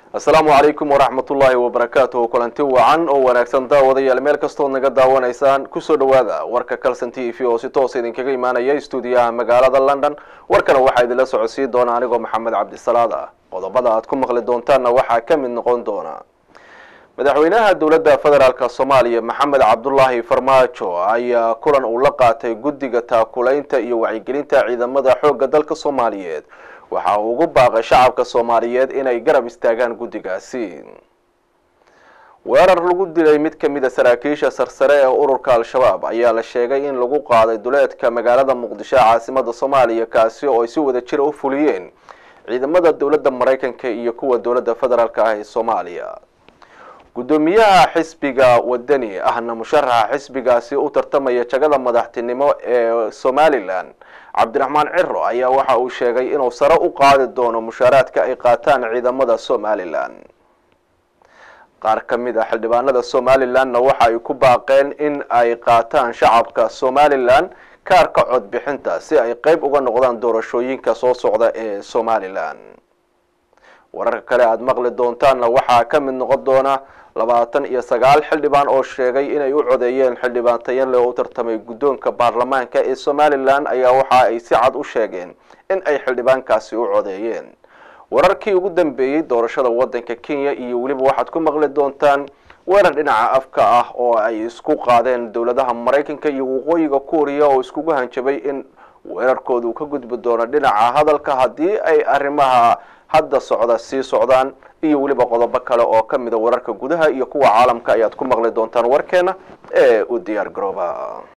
asalaamu calaykum waraxmat ullaahi wabarakaatuhu kulanti wacan oo wanaagsan daawadayaal meel kastood naga daawanaysaan kusoo dhawaada warka calson t v oo si toosa idinkaga imaanaya stuudiyaha magaalada london warkana waxaa idinla socodsiin doona anigoo maxamed cabdisalaad ah qodobada aad ku maqli doontaanna waxaa ka mid noqon doona madaxweynaha dowladda federaalk soomaaliya maxamed cabdulaahi farmaajo ayaa kulan uu la qaatay guddiga taakulaynta iyo wacyigelinta ciidamada xoogga dalka soomaaliyeed waxa uu ugu baaqay shacabka soomaaliyeed inay garab istaagaan guddigaasi weerar lagu dilay mid ka mid a saraakiisha sarsare ee ururka al-shabaab ayaa la sheegay in lagu qaaday duleedka magaalada muqdisho caasimada soomaaliya kaasi oo ay si wada jira u fuliyeen ciidamada dowladda maraykanka iyo kuwa dowladda federaalk ah ee soomaaliya guddoomiyaha xisbiga wadani ahna musharaxa xisbigaasi u tartamaya jagada madaxtinimo ee somalilan cabdiraxmaan ciro ayaa waxa uu sheegay inuu sare u qaadi doono mushaaraadka ay qaataan ciidamada somalilan qaar ka mid a xildhibaanada somalilanna waxa ay ku baaqeen in ay qaataan shacabka somalilan kaarka codbixinta si ay qeyb uga noqdaan doorashooyinka soo socda ee somalilan wararka kale aada maqli doontaanna waxaa ka mid noqon doona labaatan iyo sagaal xildhibaan oo sheegay inay u codeeyeen xildhibaan tayanle oo u tartamay guddoonka baarlamaanka ee somalilan ayaa waxa ay si cad u sheegeen in ay xildhibaankaasi u codeeyeen wararkii ugu dambeeyey doorashada waddanka kenya iyo weliba waxaad ku maqli doontaan weerar dhinaca afka ah oo ay isku qaadeen dowladaha maraykanka iyo waqooyiga kuuriya oo iskugu hanjabay in weerarkooda uu ka gudbi doono dhinaca hadalka haddii ay arrimaha hadda socda sii socdaan iyo weliba qodobo kale oo ka mida wararka gudaha iyo kuwa caalamka ayaad ku maqli doontaan warkeena ee u diyaar garooba